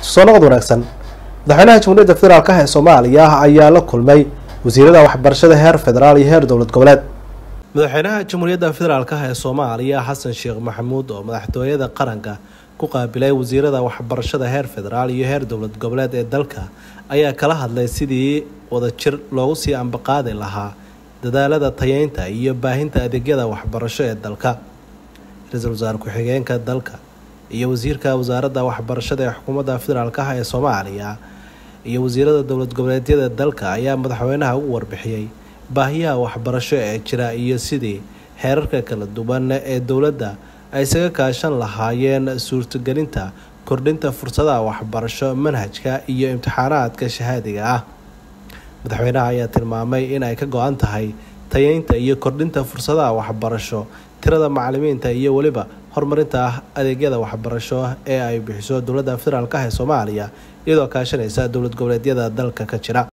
soo noqod wanaagsan madaxweynaha jamhuuriyadda federaalk ee soomaaliya ayaa la kulmay wasiirada waxbarashada heer federaal iyo heer dowlad goboleed madaxweynaha jamhuuriyadda federaalk ee soomaaliya xasan sheekh maxamuud oo madaxtooyada qaranka ku qaabilay wasiirada waxbarashada heer federaal iyo heer dowlad goboleed ee dalka ayaa kala hadlay sidii wadajir loogu sii ambaqaadi lahaa dadaalada tayeynta iyo baahinta adeegyada waxbarasho ee dalka ra-iisul wasaare ku-xigeenka dalka iyo wasiirka wasaaradda waxbarashada ee xukuumadda federaalk ah ee soomaaliya iyo wasiirada dowlad goboleedyada dalka ayaa madaxweynaha ugu warbixiyey baahiyaha waxbarasho ee jira iyo sidii heerarka kala duwan ee dowladda ay isaga kaashan lahaayeen suurtagelinta kordhinta fursadaha waxbarasho manhajka iyo imtixaanaadka shahaadiga ah madaxweynaha ayaa tilmaamay in ay ka go-an tahay tayeynta iyo kordhinta fursadaha waxbarasho tirada macalimiinta iyo weliba horumarinta adeegyada waxbarasho ee ay bixiso dowladda federaalk ah ee soomaaliya iyadoo kaashanaysa dowlad goboleedyada dalka ka jira